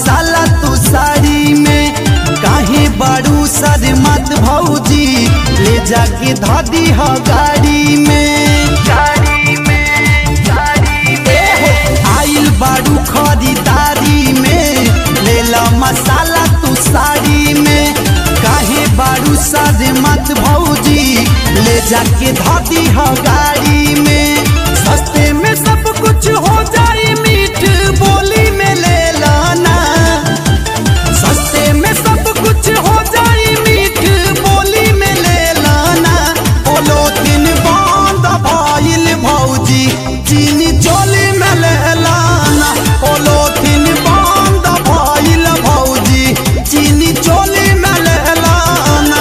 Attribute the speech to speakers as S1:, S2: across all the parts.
S1: मसाला तू साड़ी में काहे बारू सर मत भौजी ले जाके धादी ह गाड़ी में गाड़ी में गाड़ी में आइल बारू खरीदारी में लेला मसाला तू साड़ी में काहे बारू सर मत भौजी ले जाके धादी ह गाड़ी में सस्ते में सब कुछ हो जाए मीठ बोली में ले लाना सस्ते में सब कुछ हो जाए मीठ बोली में ले लाना बोलो दिन बंद भइल भौजी चीनी चोली में ले लाना बोलो दिन बंद भइल भौजी चीनी चोली में ले लाना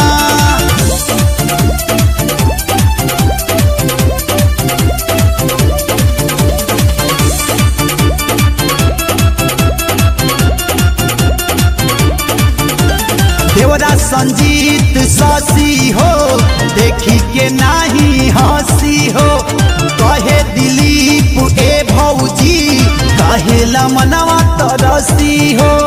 S1: देवरा संजीत ससी हो देखी के नाही हंसी हो कहे दिलीप ए भौजी कहेला मनवा तरसी हो